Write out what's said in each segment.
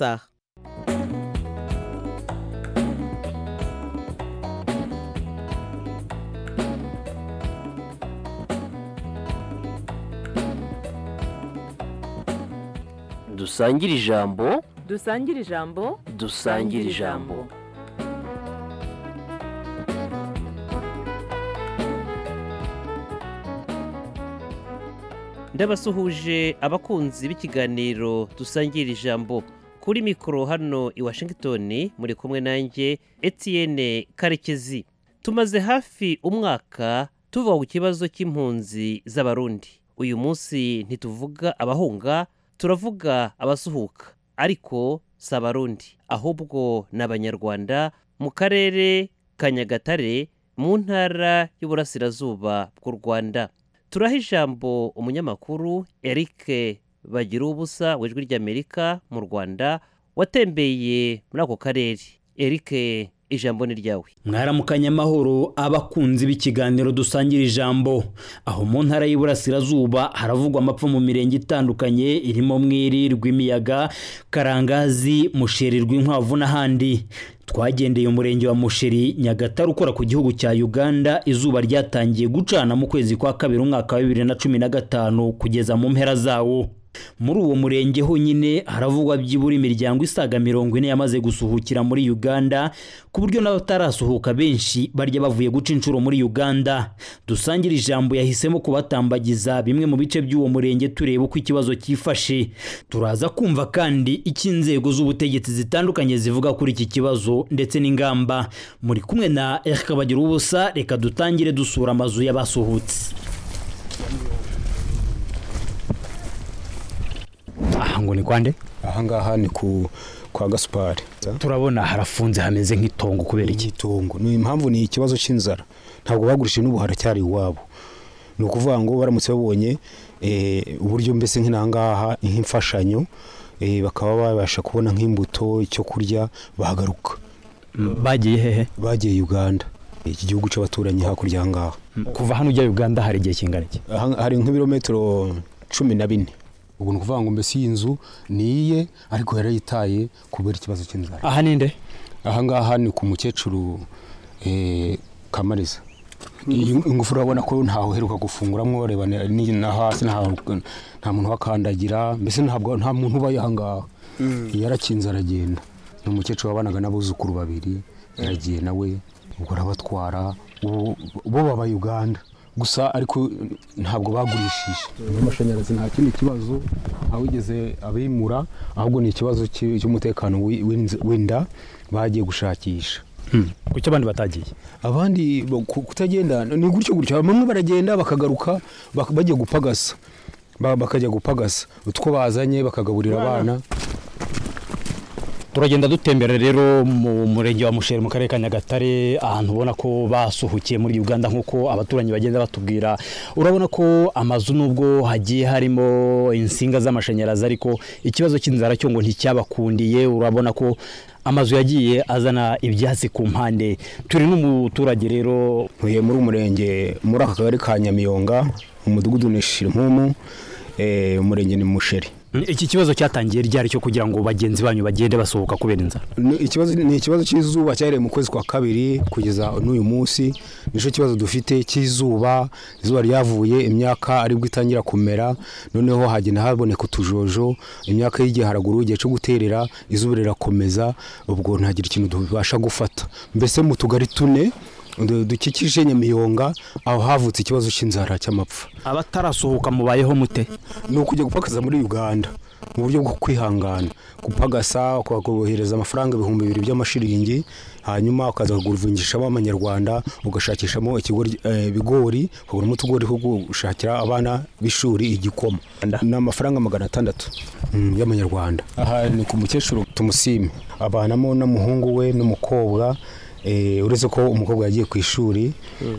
Tá. dusangire ijambo dusangire ijambo dusangire ijambo ndabasuhuje abakunzi b'ikiganiro dusangira ijambo kuri mikoro hano i washington muri kumwe nanjye etienne karekezi tumaze hafi umwaka tuva ku kibazo cy'impunzi z'abarundi uyu munsi ntituvuga abahunga turavuga abasuhuka ariko si abarundi ahubwo ni abanyarwanda mu karere ka nyagatare mu ntara y'uburasirazuba bw'u rwanda turaha ijambo umunyamakuru eric bagirubusa w'ijwi ry'amerika mu rwanda watembeye muri ako karere eric ijambo ni ryawe mwaramukanye amahoro abakunzi b'ikiganiro dusangira ijambo aho mu ntara y'iburasirazuba haravugwa amapfa mu mirenge itandukanye irimo mwiri rw'imiyaga karangazi musheri rw'inkwavu n'ahandi twagendeye umurenge wa musheri nyagatare ukora ku gihugu cya uganda izuba ryatangiye gucana mu kwezi kwa kabiri umwaka wa bibiri na cumi na gatanu kugeza mu mpera zawo muri uwo murenge honyine haravugwa byibura imiryango isaga mirongo ine yamaze gusuhukira muri uganda ku buryo n'abatarasuhuka benshi barya bavuye guca inshuro muri uganda dusangire ijambo yahisemo kubatambagiza bimwe mu bice by'uwo murenge tureba uko ikibazo cyifashe turaza kumva kandi icyo inzego z'ubutegetsi zitandukanye zivuga kuri iki kibazo ndetse n'ingamba muri kumwe na erika bagira ubusa reka dutangire dusura amazu y'abasuhutse aha ngo ni kwande aha ngaha ni ku kwa gasupari turabona harafunze hameze nk'itongo kubera iki igitungo ni impamvu ni ikibazo cy'inzara ntabwo bagurishije n'ubu haracyari iwabo ni ukuvuga ngo baramutse babonye eh, uburyo mbese nk'inaha ngaha nk'imfashanyo eh, bakaba babasha kubona nk'imbuto icyo kurya bahagaruka bagiye hehe bagiye uganda iki gihugu cy'abaturanyi hakurya aha ngaha kuva hano ujya uganda hari igihe kingana iki Aha- hari nk'ibirometero cumi na bine ubwo ni ukuvuga ngo mbese iyi nzu ni iye ariko yarayitaye kubera ikibazo cy'inzara aha ninde aha ngaha ni ku mukecuru eh, kamariza iyi ingufuri urabona ko ntaho uheruka gufunguramo reba ni- ni- na hasi ntaho- nta muntu uhakandagira mbese ntabwo nta muntu ubaye aha ngaha yarakinze aragenda ni umukecuru wabanaga n'abuzukuru babiri yaragiye nawe ubwo arabatwara ubu- bo baba uganda gusa ariko ntabwo bagurishije amashanyarazi nta kindi kibazo ntawigeze abimura ahubwo ni ikibazo cy'i- cy'umutekano w'i- w'inz- w'inda bagiye gushakisha kuki abandi batagiye abandi bo- ku- kutagenda ni gutyo gutyo bamwe baragenda bakagaruka bak- bagiye gupagasa Ba- bakajya gupagasa utwo bazanye bakagaburira abana turagenda dutembera rero mu murenge wa musheri mu karere ka nyagatare ahantu ubona ko basuhukiye muri uganda nk'uko abaturanyi bagenda batubwira urabona ko amazu nubwo hagiye harimo insinga z'amashanyarazi ariko ikibazo cy'inzara cyo ngo nticyabakundiye urabona ko amazu yagiye azana ibyatsi ku mpande turi n'umuturage rero ntuye muri umurenge muri aka kagari ka nyamiyonga umudugudu ni shirimumu eh, umurenge ni musheri iki kibazo cyatangiye ryari cyo kugira ngo bagenzi banyu bagende basohoka kubera inzara Ni ikibazo- ni ikibazo cy'izuba cyareye mu kwezi kwa kabiri kugeza n'uyu munsi nicyo kibazo dufite cy'izuba izuba ryavuye imyaka aribwo itangira kumera noneho hagenda haboneka utujojo imyaka y'igihe haraguru igihe cyo guterera izuba rirakomeza ubwo ntagira ikintu tubasha gufata mbese mu tugari tune du- dukikije nyamiyonga aho havutse ikibazo cy'inzara cy'amapfa abatarasohoka mubayeho mute ni ukujya gupakaza muri uganda mu buryo bwo kwihangana gupagasa ukagohereza amafaranga ibihumbi bibiri by'amashiringi hanyuma ukaza kuguruvungishamo amanyarwanda ugashakishamo ikigori- eh, ibigori ukaguramo utugori two gushakira abana b'ishuri igikoma ni amafaranga magana atandatu mm, y'amanyarwanda aha ni ku mukecuru tumusime abanamo n'umuhungu we n'umukobwa eh, uretse ko umukobwa yagiye ku ishuri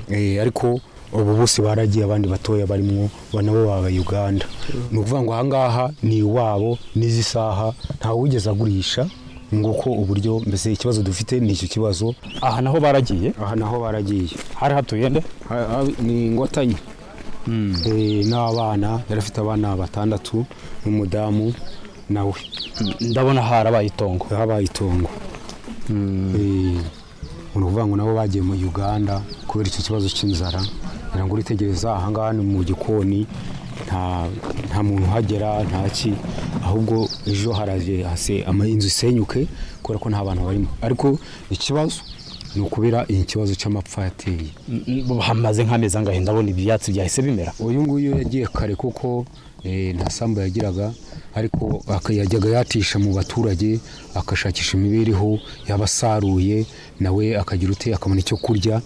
eh, ariko ubu bose baragiye abandi batoya barimo nabo baba uganda ni ukuvuga ngo ahangaha ni iwabo n'izi saha ntawe wigeze agurisha nguko uburyo mbese ikibazo dufite ni icyo kibazo aha naho baragiye aha naho baragiye hari hatuye nde Ha- ha- ni ingotanyi Eh, n'abana yari afite abana batandatu n'umudamu nawe ndabona harabaye itongo habaye itongo Eh, ni ukuvuga ngo nabo bagiye mu uganda kubera icyo kibazo cy'inzara ngira ngo uritegereza ahangaha ni mu gikoni nta nta muntu uhagera nta ki ahubwo ejo haraje hase ama- inzu isenyuke kubera ko nta bantu barimo ariko ikibazo ni ukubera iki kibazo cy'amapfa yateye Mm, mm, hamaze nk'amezi angahe ndabona ibyatsi byahise bimera uyu nguyu yagiye kare kuko eh, nta sambu yagiraga ariko aka- yajyaga yatisha mu baturage agashakisha imibereho yabasaruye nawe akagira ute akabona icyo kurya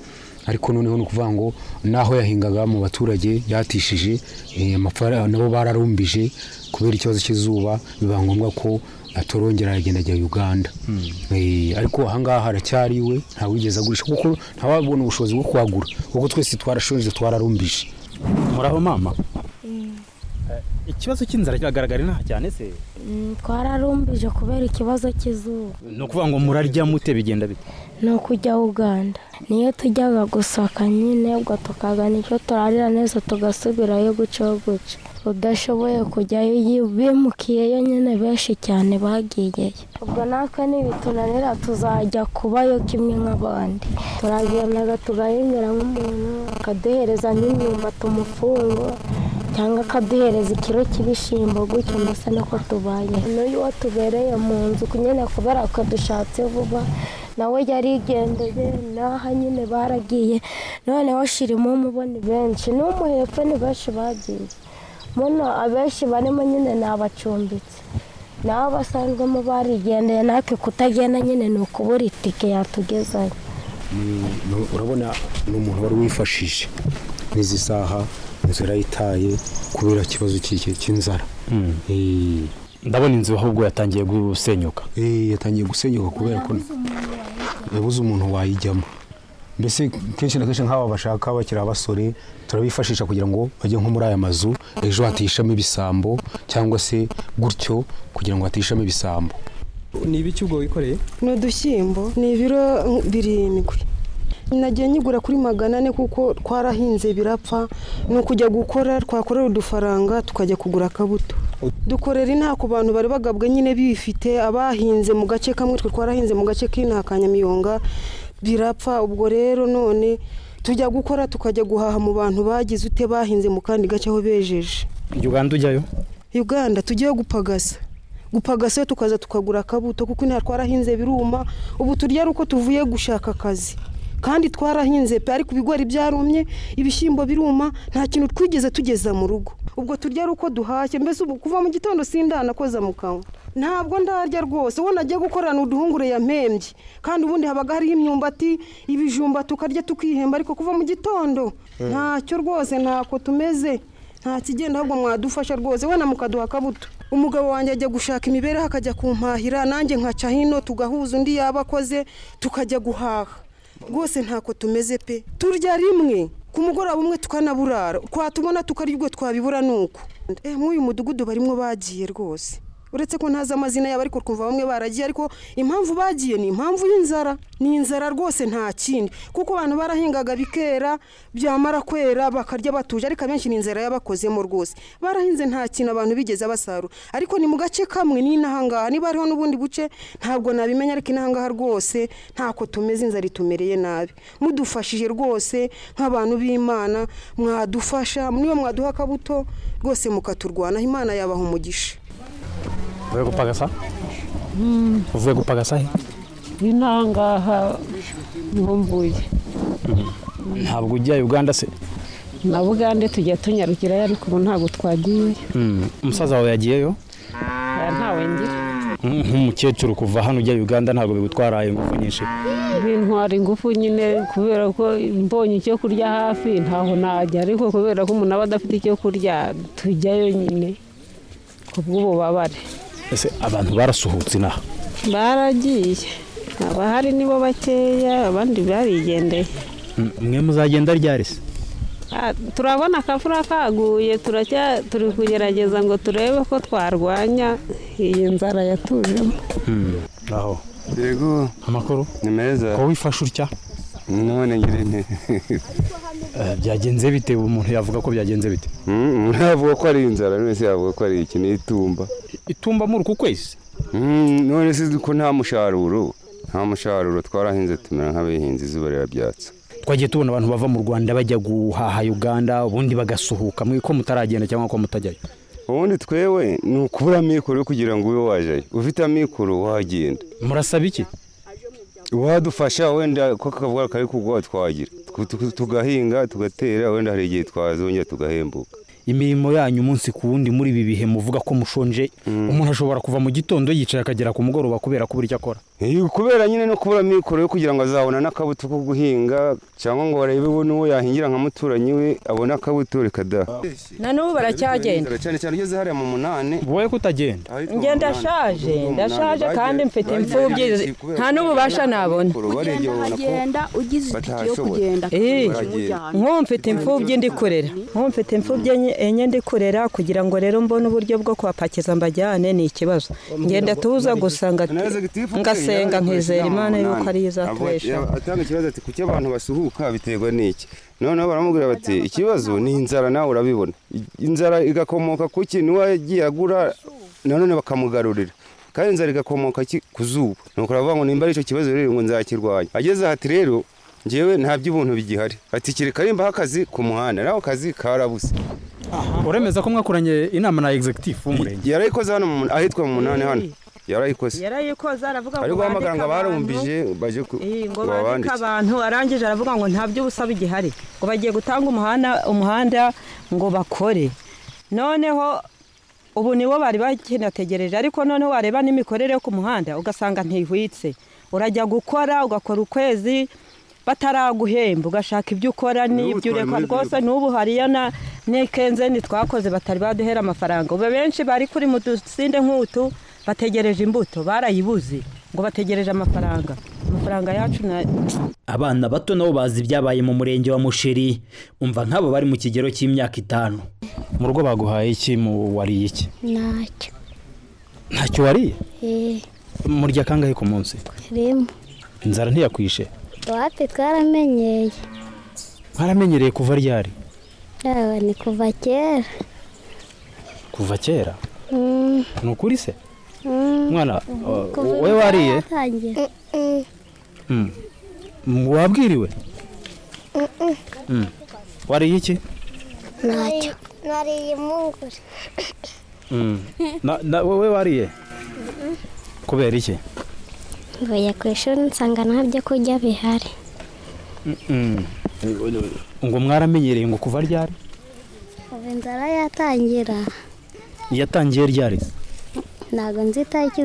ariko noneho ni ukuvuga ngo n'aho yahingaga mu baturage yatishije eh, amafara- nabo bararumbije kubera ikibazo cy'izuba biba ngombwa ko atorongera aragenda ajya uganda Eh, ariko ahangaha haracyari iwe ntawigeze agurisha kuko ntawabona ubushobozi bwo kuhagura kuko twese twarashonje twararumbije muraho mama Eh, ikibazo cy'inzara kiragaragara inaha cyane se Mm, twararumbije kubera ikibazo cy'izuba ni ukuvuga ngo murarya mute bigenda bite ni ukujya uganda niyo tujyaga gusaka nyine ubwo tukagana icyo turarira neza tugasubirayo gutyo gutyo udashoboye kujyayo yi- bimukiyeyo nyine benshi cyane bagiyeyo ubwo natwe nibitunanira tuzajya kubayo kimwe nk'abandi turagenda tugahingira nk'umuntu akaduhereza n'imyumbati umufungo cyangwa akaduhereza ikiro cy'ibishyimbo gutyo mbese niko tubaye n'uyu watubereye mu nzu nyine kubera ko dushatse vuba nawe yarigendeye n'aha nyine baragiye noneho shirimo umubona benshi n'umuhepfo ni benshi bagiye muno abenshi barimo nyine ni abacumbitsi nabo basanzwemo barigendeye natwe kutagenda nyine ni ukubura itike yatugezayo Ni- urabona ni umuntu wari wifashije n'izi saha inzu yarayitaye kubera ikibazo cy'iki cy'inzara Eh, ndabona inzu ahubwo yatangiye gusenyuka eh, yatangiye gusenyuka kubera ko yabuze umuntu wayijyamo mbese kenshi na kenshi nk'aba bashaka bakiri abasore turabifashisha kugira ngo bajye nko muri aya mazu ejo hatishamo ibisambo cyangwa se gutyo kugira ngo hatishamo ibisambo ni ibiki ubwo wikoreye ni udushyimbo ni ibiro birindwi nagiye nyigura kuri magana ane kuko twarahinze birapfa ni ukujya gukora twakorera udufaranga tukajya kugura akabuto dukorera inaha ku bantu bari bagabwe nyine bifite abahinze mu gace kamwe twe twarahinze mu gace k'inaha ka nyamiyonga birapfa ubwo rero none tujya gukora tukajya guhaha mu bantu bagize ute bahinze mu kandi gace aho bejeje uganda ujyayo uganda tujyeyo gupagasa gupagasa yo tukaza tukagura akabuto kuko inaha twarahinze biruma ubu turya ari uko tuvuye gushaka akazi kandi twarahinze pe ariko ibigori byarumye ibishyimbo biruma nta kintu twigeze tugeza mu rugo ubwo turya ari uko duhashye mbese ubu kuva mu gitondo sindanakoza mu kanwa ntabwo ndarya rwose uwo nagiye gukorana uduhungure yampembye kandi ubundi habaga hariho imyumbati ibijumba tukarya tukihemba ariko kuva mu gitondo ntacyo rwose ntako tumeze nta kigenda ahubwo mwadufasha rwose wenda mukaduha akabuto umugabo wanjye ajya gushaka imibereho akajya kumpahira nanjye nkaca hino tugahuza undi yaba akoze tukajya guhaha rwose ntako tumeze pe turya rimwe ku mugoroba umwe tukanaburara twatubona tukarya ubwo twabibura ni uko Eh, mw'uyu mudugudu barimo bagiye rwose uretse ko ntazi amazina yabo ariko twumva bamwe baragiye ariko impamvu bagiye ni impamvu y'inzara ni inzara rwose nta kindi kuko abantu barahingaga bikera byamara kwera bakarya batuje ariko abenshi ni inzara yabakozemo rwose barahinze nta kintu abantu bigeze basarura ariko ni mu gace kamwe ni n'ahangaha niba hariho n'ubundi buce ntabwo nabimenya ariko inahangaha rwose ntako tumeze inzara itumereye nabi mudufashije rwose nk'abantu b'imana mwadufasha niba mwaduha akabuto rwose mukaturwanaho imana yabaha umugisha uvuye gupagasa uvuye gupagasa he inahangaha niho mvuye ntabwo ujya uganda se na bugande tujya tunyarukirayo ariko ubu ntabwo twagiye Mm, umusaza wawe yagiyeyo Aya ntawe ngira Mm, nk'umukecuru kuva hano ujya uganda ntabwo bigutwara ingufu nyinshi bintwara ingufu nyine kubera ko mbonye icyo kurya hafi ntaho najya ariko kubera ko umuntu aba adafite icyo kurya tujyayo nyine ku bw'ububabare ese abantu barasuhutse inaha baragiye abahari nibo bakeya abandi barigendeye Mm, mwe muzagenda ryari se Ah, turabona akavura kaguye turacya turi kugerageza ngo turebe ko twarwanya iyi nzara yatujemo aho yego amakuru ni meza ko wifashe utya none ngire nti byagenze bite umuntu yavuga ko byagenze bite umuntu yavuga ko ari inzara none se yavuga ko ari iki ni itumba itumba muri uku kwezi none se ko nta musharuro nta musharuro twarahinze tumera nk'abihinze izuba rirabyatsa twagiye tubona abantu bava mu rwanda bajya guhaha uganda ubundi bagasuhuka mwe ko mutaragenda cyangwa ko mutajyayo ubundi twewe ni ukubura amikoro yo kugira ngo ube wajyayo ufite amikoro wagenda murasaba iki uwadufasha wenda ko akavuga kari kugwa twagira tugahinga tugatera wenda hari igihe twazongera tugahembuka imirimo yanyu umunsi ku wundi muri ibi bihe muvuga ko mushonje umuntu ashobora kuva mu gitondo yicaye akagera ku mugoroba kubera kubura icyo akora kubera nyine no kubura amikoro yo kugira ngo azabona n'akabuto ko guhinga cyangwa ngo barebe we n'uwo yahingira nka muturanyi we abone akabuto kadaha na n'ubu baracyagenda cyane cyane ugeze hariya mu munani wowe ko utagenda njye ndashaje ndashaje kandi mfite imfubyi nta n'ububasha nabona uragenda ugize itike yo kugenda nk'ubu mfite imfubyi ndi kurera nk'ubu mfite imfubyi enye ndi kurera kugira ngo rero mbone uburyo bwo kuhapakiza mbajyane ni ikibazo ngenda tuza gusa ngasenga nkizera imana yuko ariyo izatubesha atanga ikibazo ati kuki abantu basuhuka biterwa n'iki noneho baramubwira bati ikibazo ni inzara nawe urabibona inzara igakomoka ku ki niwe yagiye agura nanone bakamugarurira kandi inzara igakomoka ku zuba ni ukuvuga ngo nimba ari icyo kibazo rero ngo nzakirwanya ageze aha ati rero ngewe nta by'ubuntu bigihari ati kereka nimba akazi ku muhanda nawe akazi karabuse uremeza ko mwakoranye inama na egisegitifu w'umurenge yarayikoze hano ahitwa mu munani hano yarayikoze yarayikoze aravuga ngo abaganga barumbije baje ngo bandike abantu arangije aravuga ngo nta by'ubusa bigihari ngo bagiye gutanga umuhanda umuhanda ngo bakore noneho ubu niwo bari bakinategereje ariko noneho wareba n'imikorere yo ku muhanda ugasanga ntihwitse urajya gukora ugakora ukwezi bataraguhemba ugashaka ibyo ukora n'ibyo ureka rwose n'ubu hariya na nekenzeni twakoze batari baduhera amafaranga ubu benshi bari kuri mu dusinde nk'utu bategereje imbuto barayibuze ngo bategereje amafaranga amafaranga yacu na abana bato nabo bazi ibyabaye mu murenge wa musheri umva nk'abo bari mu kigero cy'imyaka itanu mu rugo baguhaye iki mu wariye iki ntacyo ntacyo wariye eee murya kangahe ku munsi rimwe inzara ntiyakwishe wapi twaramenyeye mwaramenyereye kuva ryari yaba ni kuva kera kuva kera ni ukuri se mwana wowe wariye wabwiriwe wariye iki ntacyo nariye impungure wowe wariye kubera iki mvuye ku ishuri nsanga nta byo kurya bihari ngo mwaramenyereye ngo kuva ryari ubu inzara yatangira yatangiye ryari ntabwo nzi itariki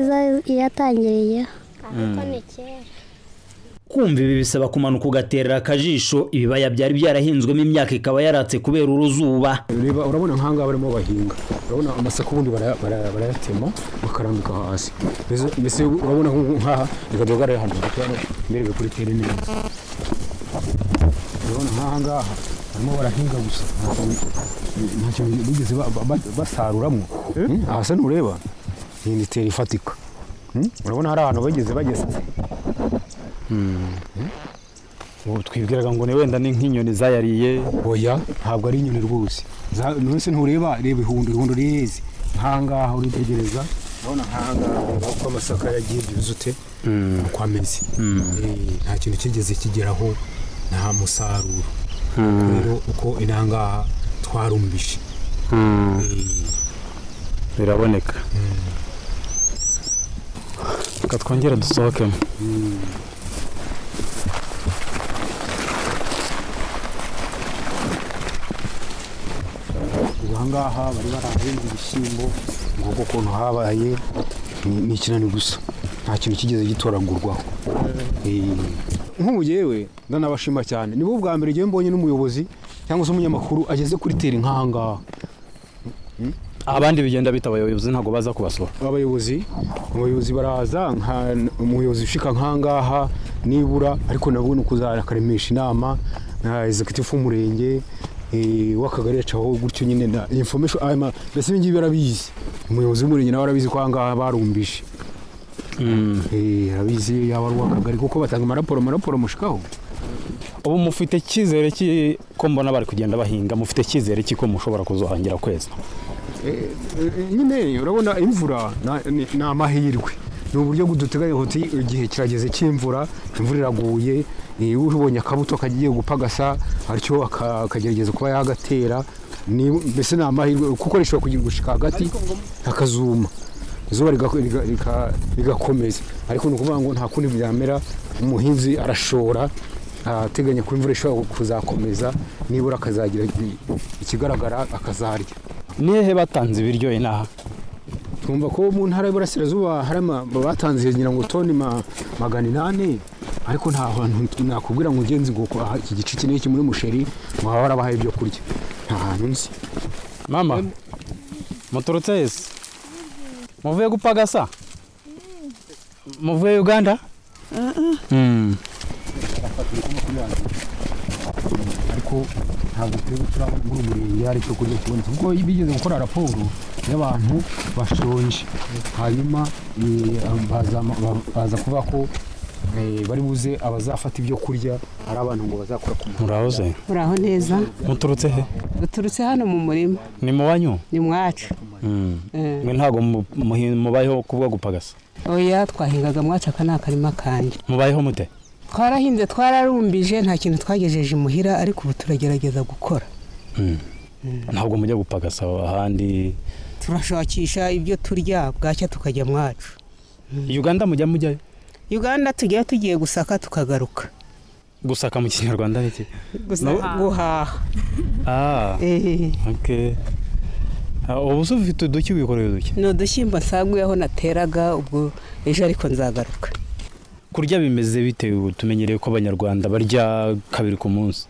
yatangiriyeho ariko ni kera kumva ibi bisaba kumanuka ugaterera akajisho ibibaya byari byarahinzwemo imyaka ikaba yaratse kubera uruzuba reba urabona nk'ahangaha barimo bahinga urabona amasaka ubundi barayatema bakarambika hasi mbese urabona nk'aha reka duhagarare hano mbere kuri tere neza urabona nk'ahangaha barimo barahinga gusa ntacyo bigeze basaruramo aha se ntureba iyi ni tere ifatika urabona hari ahantu bageze bageze twibwiraga ngo ni wenda ni nk'inyoni zayariye oya ntabwo ari inyoni rwose nonese ntureba reba ihundo ihundo rireze nkangaha uritegereza urabona nkangaha uko amasaka yagiye byuzute uko ameze nta kintu kigeze kigeraho nta musaruro rero uko inangaha twarumbije biraboneka reka twongere dusohokemo ahangaha bari barahinze ibishyimbo ngo ukuntu habaye ni ikinani gusa nta kintu kigeze gitoragurwaho nk'ubu yewe ndanabashima cyane nibo bwa mbere ngewe mbonye n'umuyobozi cyangwa se umunyamakuru ageze kuri teri nk'ahangaha abandi bigenda bita abayobozi ntabwo baza kubasura abayobozi abayobozi baraza umuyobozi ushika nk'ahangaha nibura ariko nabwo ni ukuzajya akaremesha inama na egisegitifu w'umurenge w'akagari yacaho gutyo nyine na information ama mbese ibingibi barabizi umuyobozi w'umurenge nawe arabizi ko ahangaha barumbije arabizi yaba ari uw'akagari kuko batanga amaraporo amaraporo mushikaho ubu mufite icyizere cy'uko mbona bari kugenda bahinga mufite icyizere cy'uko mushobora kuzohangira kweza nyine urabona imvura ni amahirwe ni uburyo buduteganya uti igihe kirageze cy'imvura imvura iraguye ubonye akabuto kagiye gupagasa atyo akagerageza kuba yagatera mbese ni amahirwe kuko rishobora kugira gushika hagati akazuma izuba rigakomeza ariko ni ukuvuga ngo nta kundi byamera umuhinzi arashora ateganya ko imvura ishobora kuzakomeza nibura akazagira ikigaragara akazarya ni hehe batanze ibiryo inaha twumva ko mu ntara y'uburasirazuba hari batanze ngira ngo toni magana inani ariko nta hantu nakubwira ngo ugenzi ngo iki gice iki n'iki muri musheri waba warabahaye ibyo kurya nta hantu nzi mama muturutse hese muvuye gupagasa muvuye uganda ariko ntabwo tureba turabona muri umurenge hari icyo kurya kibonetse kuko bigeze gukora raporo y'abantu bashonje hanyuma baza kuvuga ko bari buze abazafata ibyo kurya ari abantu ngo bazakora ku muhanda murahoze muraho neza muturutse he duturutse hano mu murima ni mu banyu ni mwacu mwe ntabwo mubayeho kubwo gupagasa oya twahingaga mwacu aka ni akarima kanjye mubayeho mute twarahinze twararumbije nta kintu twagejeje imuhira ariko ubu turagerageza gukora ntabwo mujya gupagasa ahandi turashakisha ibyo turya bwacya tukajya mwacu uganda mujya mujyayo uganda tujya tugiye gusaka tukagaruka gusaka mu kinyarwanda iki guhaha ubu se ufite uduki wikoreye uduki ni udushyimbo nsaguye aho nateraga ubwo ejo ariko nzagaruka kurya bimeze bitewe tumenyereye ko abanyarwanda barya kabiri ku munsi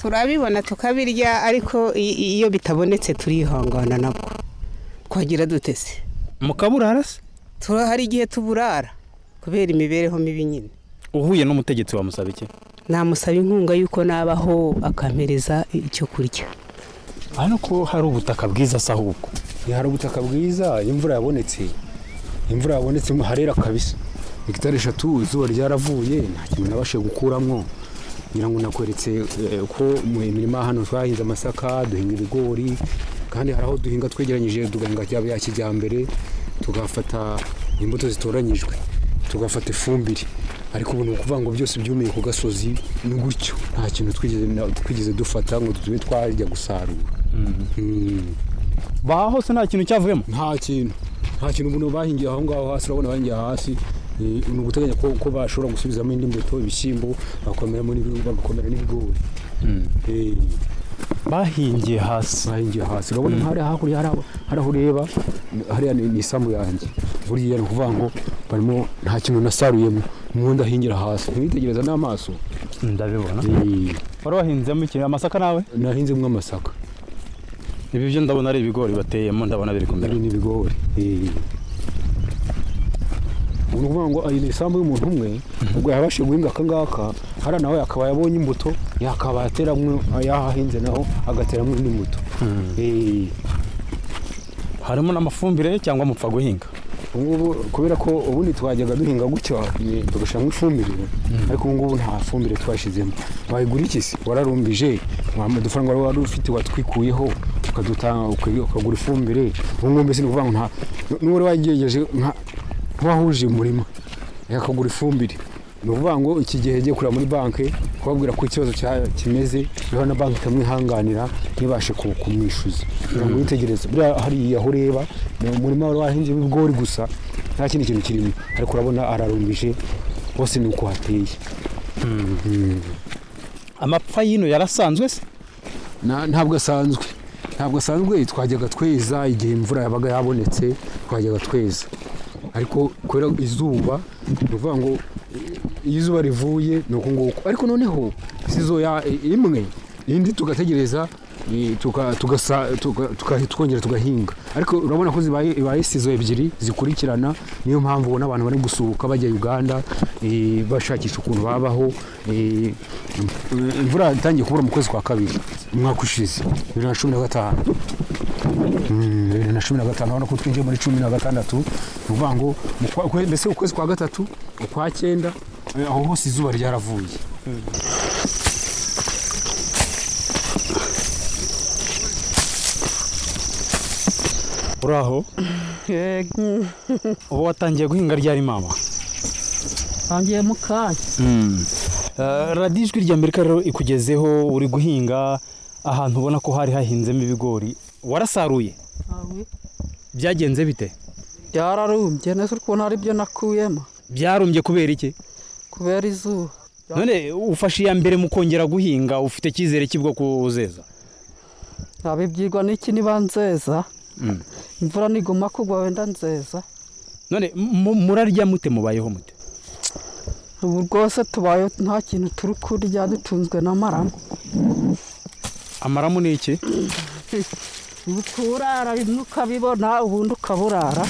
turabibona tukabirya ariko iyo bitabonetse turihangana nabwo twagira dutese mukaburara se hari igihe tuburara kubera imibereho mibi nyine uhuye n'umutegetsi wamusaba iki namusaba inkunga y'uko nabaho akampereza icyo kurya ariko hari ubutaka bwiza se ahubwo hari ubutaka bwiza imvura yabonetse imvura yabonetse harera kabisa hegitari eshatu izuba ryaravuye nta kintu nabashije gukuramo ngira ngo nakweretse ko mu mirima hano twahinze amasaka duhinga ibigori kandi hari aho duhinga twegeranyije dugahinga bya kijyambere tugafata imbuto zitoranyijwe tugafata ifumbire ariko ubu ni ukuvuga ngo byose byumiye ku gasozi ni gutyo nta kintu twigeze dufata ngo tube twajya gusarura baha hose nta kintu cyavuyemo nta kintu nta kintu umuntu bahingiye aho ngaho hasi urabona bahingiye hasi ni uguteganya ko bashobora gusubizamo indi mbuto ibishyimbo bagakomera n'ibigori bahingiye hasi bahingiye hasi urabona hari hakurya hari aho ureba hariya ni isambu yanjye buriya ni ukuvuga ngo barimo nta kintu nasaruyemo mu ndahingira hasi ntiwitegereza n'amaso ndabibona wari wahinzemo ikintu amasaka nawe nahinzemo amasaka ibi byo ndabona ari ibigori bateyemo ndabona biri kumera ni ibigori ni ukuvuga ngo iyi ni isambu y'umuntu umwe ubwo yabashije guhinga aka ngaka hariya nawe akaba yabonye imbuto yakaba yateramo yahahinze naho agateramo indi mbuto harimo n'amafumbire cyangwa mupfa guhinga ubu ngubu kubera ko ubundi twajyaga duhinga gutya tugashyiramo ifumbire ariko ubu ngubu nta fumbire twashyizemo wayigura iki se wararumbije udufaranga wari ufite watwikuyeho ukagura ifumbire ubu ngubu mbese ni ukuvuga ngo nta n'uwari wagejeje nk'uwahuje umurima yakagura ifumbire ni ukuvuga ngo iki gihe yagiye kureba muri banki kubabwira ko ikibazo kimeze rero na banki itamwihanganira ntibashe kumwishyuza kugira ngo witegereze buriya hariya aho ureba ni umurima wari wahinze ibigori gusa nta kindi kintu kirimo ariko urabona ararumbije hose ni uko hateye amapfa y'ino yarasanzwe se ntabwo asanzwe ntabwo asanzwe twajyaga tweza igihe imvura yabaga yabonetse twajyaga tweza ariko kubera izuba ni ukuvuga ngo iyo izuba rivuye ni uku nguku ariko noneho sizo imwe indi tugategereza tukongera tugahinga ariko urabona ko zibaye sizo ebyiri zikurikirana niyo mpamvu ubona abantu bari gusuhuka bajya uganda bashakisha ukuntu babaho imvura itangiye kubura mu kwezi kwa kabiri umwaka ushize bibiri na cumi na gatanu bibiri na cumi na gatanu urabona ko twinjiye muri cumi na gatandatu ni ukuvuga ngo mbese ukwezi kwa gatatu ukwa cyenda aho hose izuba ryaravuye uri aho ubu watangiye guhinga ryari mama ntangiye mu kanya radiyo ijwi ry'amerika rero ikugezeho uri guhinga ahantu ubona ko hari hahinzemo ibigori warasaruye byagenze bite byararumbye neza ukuntu ari byo nakuyemo byarumbye kubera iki kubera izuba none ufashe iya mbere mu kongera guhinga ufite icyizere cy'ubwo kuzeza nabibyirwa n'iki niba nzeza imvura niguma kugwa wenda nzeza none murarya mute mubayeho mute ubu rwose tubaye nta kintu turi kurya dutunzwe n'amaramu amaramu ni iki kurara bimwe ukabibona ubundi ukaburara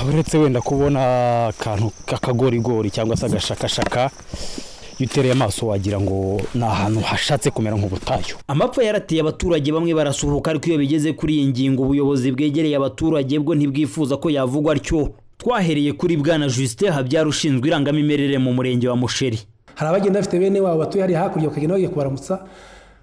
uretse wenda kubona akantu k'akagorigori cyangwa se agashakashaka iyo utereye amaso wagira ngo ni ahantu hashatse kumera nk'ubutayu amapfa yarateye abaturage bamwe barasuhuka ariko iyo bigeze kuri iyi ngingo ubuyobozi bwegereye abaturage bwo ntibwifuza ko yavugwa atyo twahereye kuri bwana Justin habyara ushinzwe irangamimerere mu murenge wa musheri hari abagenda bafite bene wabo batuye hariya hakurya bakagenda bagiye kubaramutsa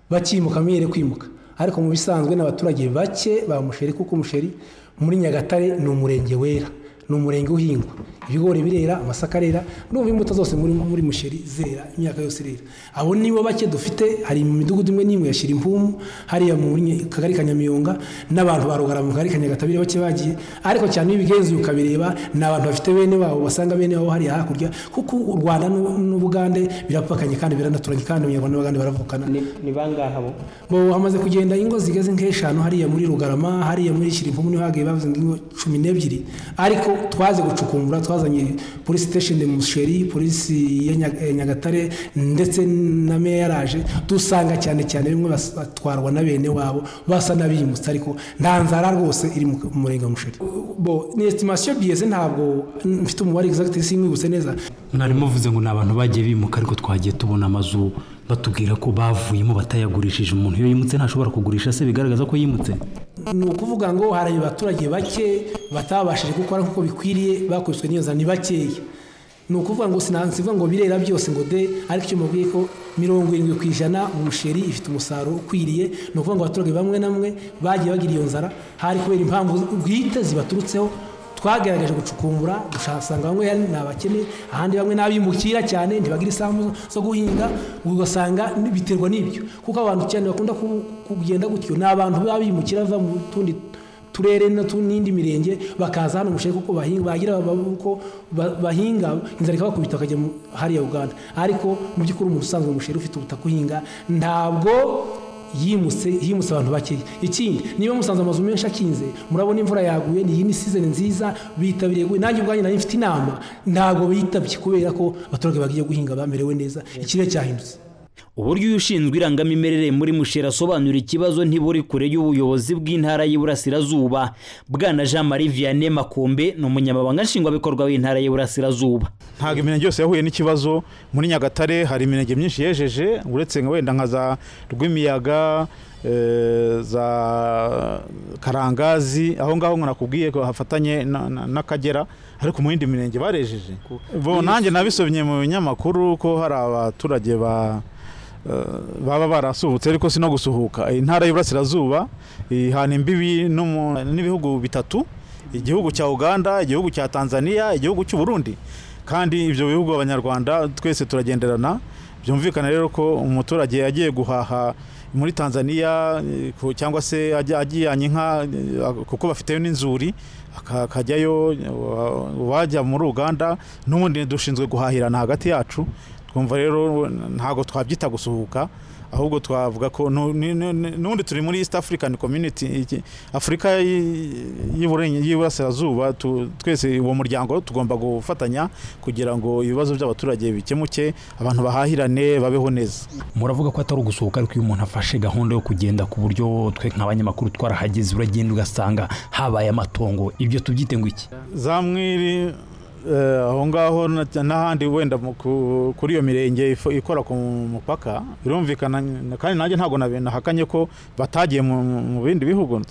bakimuka bamwe kwimuka ariko mu bisanzwe ni abaturage bake ba musheri kuko umusheri muri nyagatare ni umurenge wera ni umurenge uhingwa ibigori birera amasaka arera n'ubu imbuto zose muri muri musheri zera imyaka yose irera abo nibo bake dufite hari mu midugudu imwe n'imwe yashyira impumu hariya mu kagari ka nyamiyonga n'abantu barugara mu kagari ka nyagatabire bake bagiye ariko cyane iyo ubigenzuye ukabireba ni abantu bafite bene wabo basanga bene wabo hariya hakurya kuko u rwanda n'ubugande birapakanye kandi biranaturanye kandi abanyarwanda n'abagande baravukana ni bangahe bo hamaze kugenda ingo zigeze nk'eshanu hariya muri rugarama hariya muri shirimpumu niho hagiye bavuze ingo cumi n'ebyiri ariko twaze gucukumbura twazanye polisi sitesheni musheri polisi ya nyagatare ndetse na meya yaraje dusanga cyane cyane bimwe batwarwa na bene wabo basa n'abimutse ariko nta nzara rwose iri mu murenge wa musheri bo ni esitimasiyo biyeze ntabwo mfite umubare egizagiti simwibutse neza mwari muvuze ngo ni abantu bagiye bimuka ariko twagiye tubona amazu batubwira ko bavuyemo batayagurishije umuntu iyo yimutse ntashobora kugurisha se bigaragaza ko yimutse ni ukuvuga ngo hari abaturage bake batabashije gukora nk'uko bikwiriye bakubiswe neza ni bakeya ni ukuvuga ngo sinansi ngo birera byose ngo de ariko icyo mubwiye ko mirongo irindwi ku ijana umusheri ifite umusaruro ukwiriye ni ukuvuga ngo abaturage bamwe na bamwe bagiye bagira iyo nzara hari kubera impamvu bwite zibaturutseho twagerageje gucukumbura usanga bamwe ni abakene ahandi bamwe n'abimukira cyane ntibagira isambu zo guhinga ugasanga biterwa n'ibyo kuko abantu cyane bakunda kugenda gutyo ni abantu baba bimukira bava mu tundi turere n'indi mirenge bakaza hano umusheri kuko bagira uko bahinga inzara ikabakubita bakajya hariya uganda ariko mu by'ukuri umuntu usanzwe umusheri ufite ubutaka uhinga ntabwo yimutse himutse abantu bakeya ikindi niba musanze amazu menshi akinze murabona imvura yaguye ni iyi ni sizoni nziza bitabiriye nanjye ubwanjye nanjye mfite inama ntabwo bitabye kubera ko abaturage bagiye guhinga bamerewe neza ikirere cyahindutse uburyo uyu ushinzwe irangamimerere muri musheri asobanura ikibazo ntiburi kure y'ubuyobozi bw'intara y'iburasirazuba bwana jean marie vianney makombe ni umunyamabanga nshingwabikorwa w'intara y'iburasirazuba ntabwo imirenge yose yahuye n'ikibazo muri nyagatare hari imirenge myinshi yejeje uretse nka wenda nka za rwimiyaga za karangazi aho ngaho nakubwiye ko hafatanye n'akagera ariko mu yindi mirenge barejeje bo nanjye nabisomye mu binyamakuru ko hari abaturage ba baba barasuhutse ariko si no gusuhuka intara y'iburasirazuba ihana imbibi n'ibihugu bitatu igihugu cya uganda igihugu cya tanzania igihugu cy'u burundi kandi ibyo bihugu abanyarwanda twese turagenderana byumvikana rero ko umuturage yagiye guhaha muri tanzania cyangwa se ajyanye inka kuko bafiteyo n'inzuri akajyayo wajya muri uganda n'ubundi dushinzwe guhahirana hagati yacu twumva rero ntabwo twabyita gusuhuka ahubwo twavuga ko n'ubundi turi muri east african community afurika y'iburasirazuba twese uwo muryango tugomba gufatanya kugira ngo ibibazo by'abaturage bikemuke abantu bahahirane babeho neza muravuga ko atari ugusohoka ariko iyo umuntu afashe gahunda yo kugenda ku buryo twe nk'abanyamakuru twarahageze uragenda ugasanga habaye amatongo ibyo tubyite ngo iki za mwiri aho ngaho n'ahandi wenda kuri iyo mirenge ikora ku mupaka birumvikana kandi nanjye ntabwo nahakanye ko batagiye mu bindi bihugu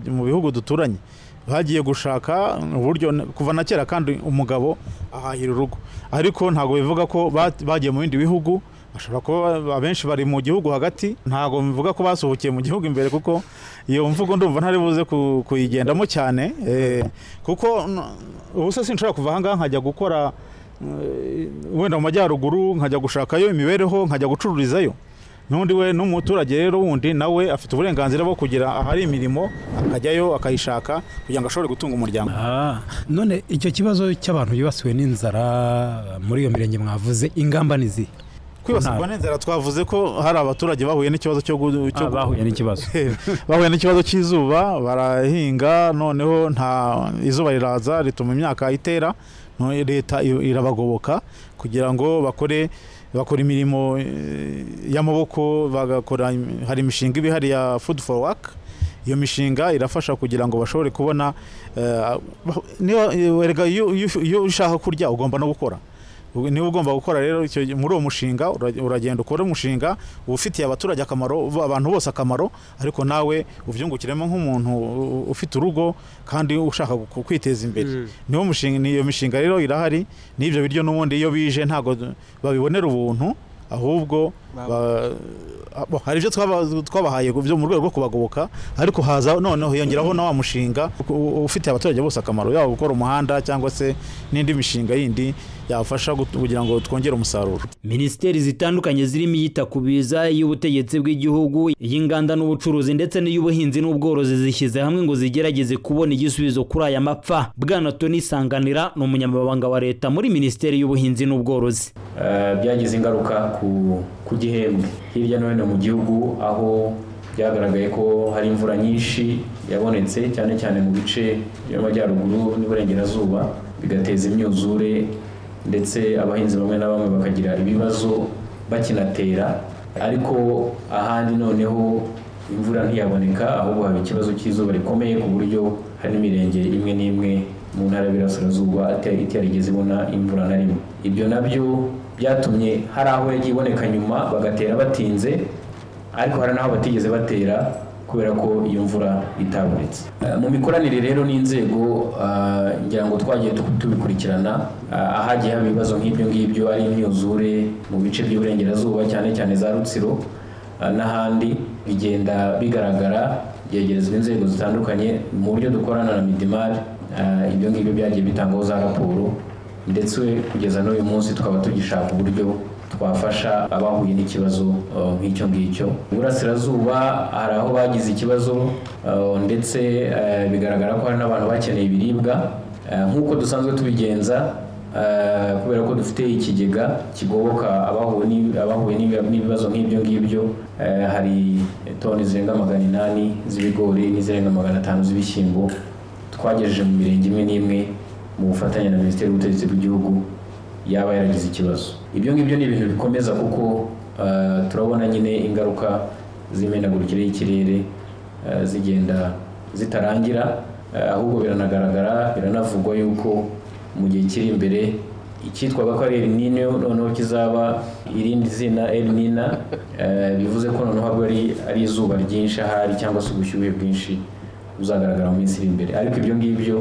mu bihugu duturanye bagiye gushaka uburyo kuva na kera kandi umugabo ahahira urugo ariko ntabwo bivuga ko bagiye mu bindi bihugu bashobora kuba abenshi bari mu gihugu hagati ntabwo mvuga ko basohokeye mu gihugu imbere kuko iyo mvugo ndumva ntari buze ku- kuyigendamo cyane eh, kuko n- ubu se sinshobora kuva ahangaha nkajya gukora eh, wenda mu majyaruguru nkajya gushakayo imibereho nkajya gucururizayo n'undi we n'umuturage rero wundi nawe afite uburenganzira bwo kugira ahari imirimo akajyayo akayishaka kugira ngo ashobore gutunga umuryango none icyo kibazo cy'abantu bibasiwe n'inzara muri iyo mirenge mwavuze ingamba ni izihe kwibasirwa n'inzara twavuze ko hari abaturage bahuye n'ikibazo cyo gu- Ah, cyo bahuye n'ikibazo. bahuye n'ikibazo cy'izuba barahinga noneho nta izuba riraza rituma imyaka itera no- leta i- irabagoboka kugira ngo bakore bakora imirimo eh, y'amaboko bagakora im- hari imishinga iba ihari ya food for work iyo mishinga irafasha kugira ngo bashobore kubona eh, bah- niba werega iyo iyo- iyo ushaka kurya ugomba no gukora Ubu- niba ugomba gukora rero icyo gihe muri uwo mushinga ura- uragenda ukore umushinga uba ufitiye abaturage akamaro uba- abantu bose akamaro ariko nawe ubyungukiremo nk'umuntu u- ufite urugo kandi ushaka gu- kwiteza imbere niwo mushinga niyo mishinga rero irahari n'ibyo biryo n'ubundi iyo bije ntabwo babibonera ubuntu ahubwo ba- bo, hari ibyo twaba- twabahaye byo mu rwego rwo kubagoboka ariko haza noneho hiyongeraho na wa mushinga u- u- ufitiye abaturage bose akamaro yaba gukora umuhanda cyangwa se n'indi mishinga yindi yafasha gut- kugira ngo twongere umusaruro minisiteri zitandukanye zirimo iyita ku biza iy'ubutegetsi bw'igihugu iy'inganda n'ubucuruzi ndetse n'iy'ubuhinzi n'ubworozi zishyize hamwe ngo zigerageze kubona igisubizo kuri aya mapfa bwana toni sanganira ni umunyamabanga wa leta muri minisiteri y'ubuhinzi n'ubworozi Eh, byagize ingaruka ku- ku gihembwe hirya no hino mu gihugu aho byagaragaye ko hari imvura nyinshi yabonetse cyane cyane mu bice by'amajyaruguru n'iburengerazuba bigateza imyuzure ndetse abahinzi bamwe na bamwe bakagira ibibazo bakinatera ariko ahandi noneho imvura ntiyaboneka ahubwo haba ikibazo cy'izuba rikomeye ku buryo hari n'imirenge imwe n'imwe mu ntara y'Iburasirazuba ate- itarigeze ibona imvura na rimwe ibyo nabyo byatumye hari aho yagiye iboneka nyuma bagatera batinze ariko hari n'aho batigeze batera kubera ko iyo mvura itabonetse Eh, mu mikoranire rero n'inzego eh, ngira ngo twagiye tu- tubikurikirana eh, ahagiye haba ibibazo nk'ibyo ngibyo ari imyuzure mu bice by'uburengerazuba cyane cyane za rutsiro eh, n'ahandi bigenda bigaragara byegerezwa inzego zitandukanye mu buryo dukorana na midimari eh, ibyo ngibyo byagiye bitangwaho za raporo ndetse kugeza n'uyu munsi tukaba tugishaka uburyo twafasha abahuye n'ikibazo uh, nk'icyo ngicyo iburasirazuba hari aho bagize ikibazo uh, ndetse uh, bigaragara ko hari n'abantu bakeneye ibiribwa Uh, nk'uko dusanzwe tubigenza uh, kubera ko dufite ikigega kigoboka abahuye n'ibi- abahuye n'ibi- n'ibibazo nk'ibyo ngibyo uh, hari toni zirenga magana inani z'ibigori n'izirenga magana atanu z'ibishyimbo twagejeje mu mirenge imwe n'imwe mu bufatanye na minisiteri y'ubutegetsi bw'igihugu yaba yaragize ikibazo ibyo ngibyo ni ibintu bikomeza kuko eh, turabona nyine ingaruka z'imenagurikire y'ikirere eh, zigenda zitarangira eh, ahubwo biranagaragara biranavugwa yuko mu gihe kiri imbere icyitwaga ko ari El Nino noneho kizaba irindi zina El Nina eh, bivuze ko noneho habwo ari ari izuba ryinshi ahari cyangwa se ubushyuhe bwinshi buzagaragara mu minsi iri imbere ariko ibyo ngibyo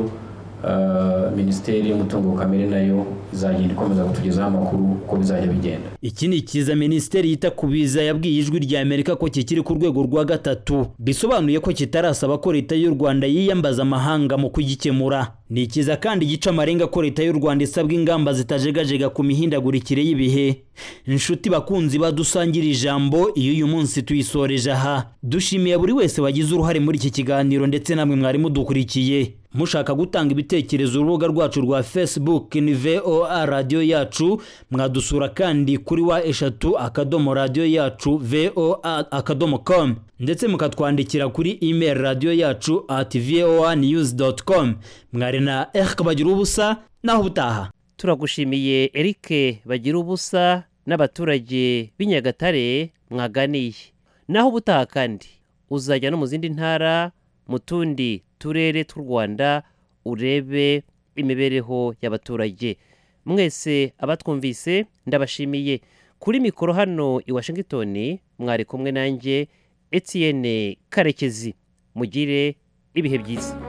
eh, minisiteri y'umutungo kamere nayo izagenda ikomeza kutugezaho amakuru uko bizajya bigenda iki ni ikiza minisiteri yita ku biza yabwiye ijwi rya amerika ko kikiri ku rwego rwa gatatu bisobanuye ko kitarasaba ko leta y'u rwanda yiyambaza amahanga mu kugikemura ni ikiza kandi gica amarenga ko leta y'u rwanda isabwa ingamba zitajegajega ku mihindagurikire y'ibihe inshuti bakunzi badusangira ijambo iyo uyu munsi tuyisoreje aha dushimiye buri wese wagize uruhare muri iki kiganiro ndetse namwe mwari mudukurikiye mushaka gutanga ibitekerezo urubuga rwacu rwa facebook ni voa radiyo yacu mwadusura kandi kuri wa eshatu akadomo radiyo yacu voa akadomo com ndetse mukatwandikira kuri email radiyo yacu at voa news com mwari na erike bagira ubusa naho ubutaha turagushimiye erike bagira ubusa n'abaturage b'i nyagatare mwaganiye naho ubutaha kandi uzajya no mu zindi ntara mu tundi turere tw'u rwanda urebe imibereho y'abaturage mwese abatwumvise ndabashimiye kuri mikoro hano i washington mwari kumwe nanjye etienne karekezi mugire ibihe byiza